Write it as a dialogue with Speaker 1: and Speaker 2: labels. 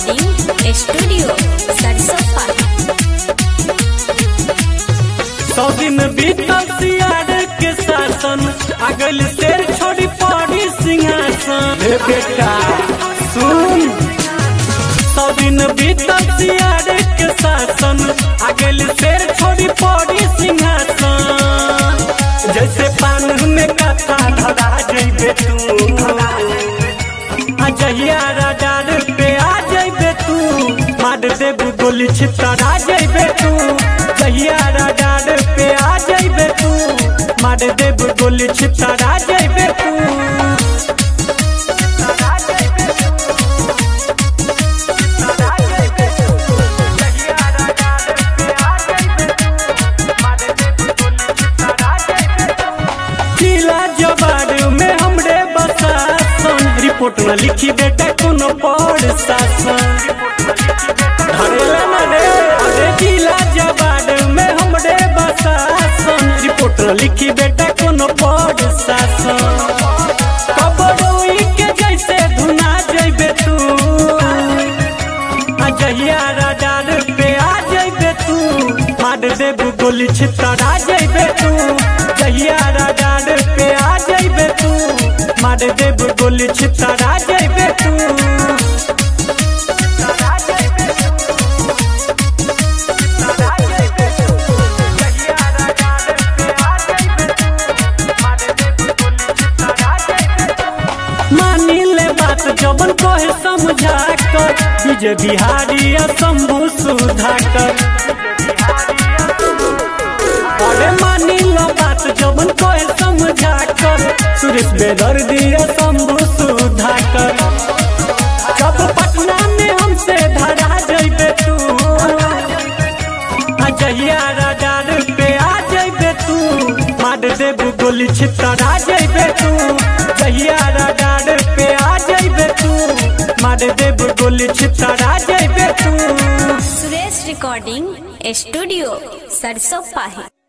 Speaker 1: recording studio सरसोपा
Speaker 2: सौ दिन बीतल सियार के शासन अगल शेर छोड़ी पड़ी सिंहासन हे बेटा सुन सौ दिन बीतल सियार के शासन अगल शेर छोड़ी पड़ी सिंहासन जैसे पान में कथा धरा जइबे तू अजहिया राडार पे आ जइबे तू मार देबू गोली छितरा जइबे तू जहिया राडार पे आ जइबे तू मार देबू गोली छितरा जइबे तू जिला जवार में हमरे बसासन रिपोर्ट न लिखी बेटा कोनो पढ़ शासन धरेला ना रे अरे जिला जवार में हमरे बसासन रिपोर्ट न लिखी बेटा कोनो पढ़ शासन कबरोई के जैसे धुना जइबे तू अजहिया राडार पे आ जइबे तू मार देबू गोली छितरा जइबे तू जहिया राडार पे आ जइबे तू मार देबू गोली छितरा जइबे तू मानी ले बात जबन कहे समझा कर विजय बिहारी आ शंभु सुधाकर अरे मानी लो बात जबन कहे समझा कर सुरेश बेदर दिया शंभु सुधाकर जब पटना में हमसे धरा जइबे तू अजहिया राडार पे आ जइबे तू मार देबू गोली छितरा जइबे तू जहिया राडार पे आ जइबे तू मार देबू गोली छितरा जइबे तू
Speaker 1: सुरेश रिकॉर्डिंग स्टूडियो सरसोपा